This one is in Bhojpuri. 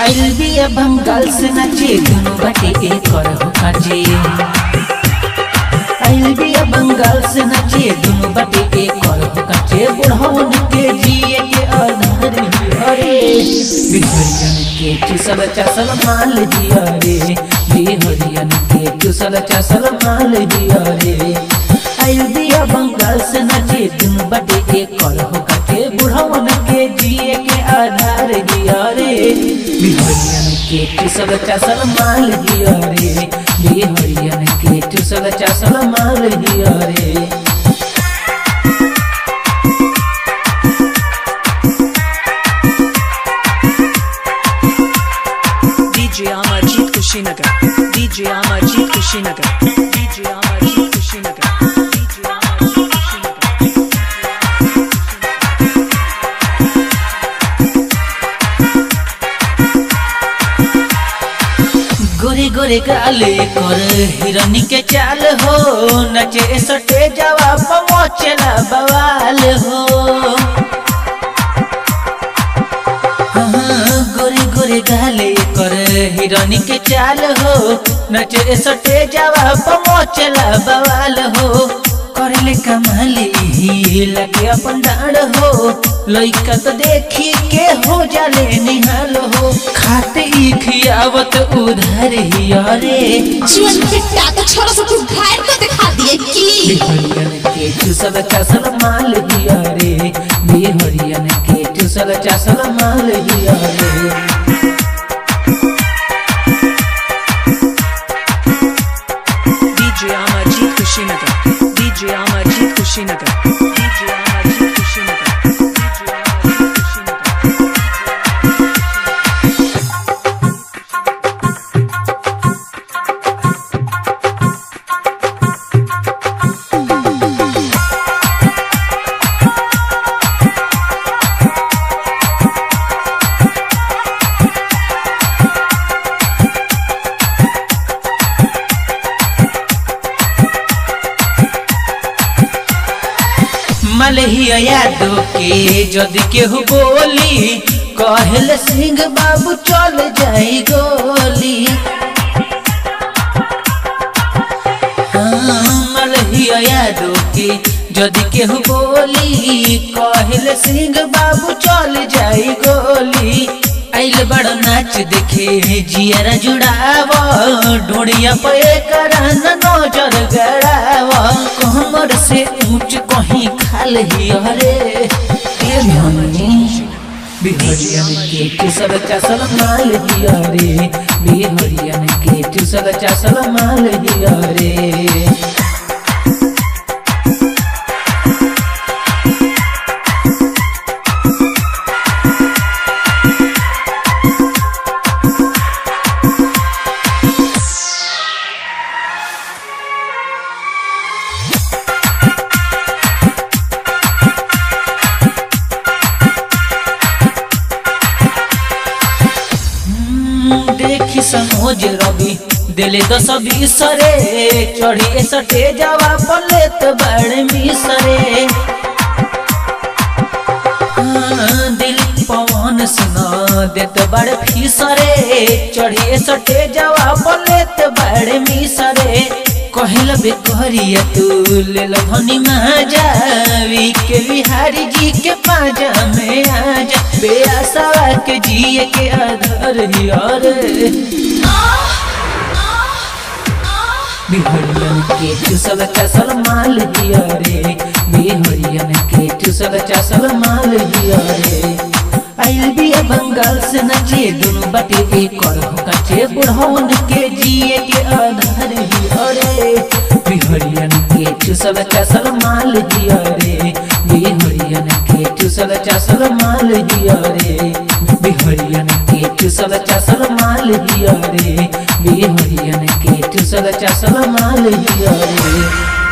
आइल बिया बंगाल से नाचे दुनु बाटे एक और हो काजे आइल बिया बंगाल से नाचे दुनु बाटे एक और हो काजे बुढ़ौन के जिए के आधार ही अरे बिहरियन के चुसल चसल माल जिया रे बिहरियन के चुसल चसल माल जिया रे आइल बिया बंगाल से नाचे दुनु बाटे एक और हो काजे बुढ़ौन के जिए के आधार जिया रे बिहरियन के चुसल चसल माल जिया रे बिहरियन के चुसल चसल माल जिया रे DJ Amarjit Kushinagar. DJ Amarjit Kushinagar. DJ Amarjit Kushinagar. DJ Amarjit Kushinagar. गोरे गोरे गाले कर हिरनी के चाल हो नचे सटे जवाब मोचला बवाल हो हाँ, गोरे गोरे गाले कर हिरनी के चाल हो नचे सटे जवाब मोचला बवाल हो करले कमाली ही लगे अपन डांड हो लइका तो देखी के हो जाले निहाल हो खाते ही खियावत उधर ही अरे जीवन पिट्टा तो छोरा सब कुछ घायल को दिखा दिए की बिहरियन के चुसल चसल माल दिया रे बिहरियन के चुसल चसल माल दिया रे DJ Amarjit Kushinagar. DJ Amarjit Kushinagar. DJ Amarjit Kushinagar. DJ Amarjit Kushinagar. मलहिया Yadav के जदि केहू बोली कहल सिंह बाबू चल जाई गोली हाँ, मलहिया यादव के जदि केहू बोली कहल सिंह बाबू चल जाई गोली आइल बड़ नाच देखे जियरा जुड़ाव डोड़िया पे करन नजर गड़ाव कमर से ऊंच कहीं खाल ही अरे बिहरियन के चुसल चसल माल दिया रे बिहरियन के चुसल चसल माल दिया रे हम्म, देखी समोज रवि दिले दस बीस रे चढ़ी सटे जावा पलेत बड़ मिसरे हाँ, दिल पवन सुना देत बड़ फीसरे चढ़ी सटे जावा पलेत बड़ मिसरे कहल बेकरिया तू ले धनी महाजावी के बिहारी जी के पाजा में आजा बेआसा के जिए के आधार ही और बिहरियन के चुसल चसल माल दिया रे बिहरियन के चुसल चसल माल दिया रे आइल बिया बंगाल से नचे दोनों बाटे एक और हो कचे बुढ़ौन के जिए के आधार ही अरे बिहरियन के चुसल चसल माल दिया रे बिहरियन के चुसल चसल माल दिया रे बिहरियन के चुसल चसल माल दिया रे बिहरियन के चुसल चसल माल दिया रे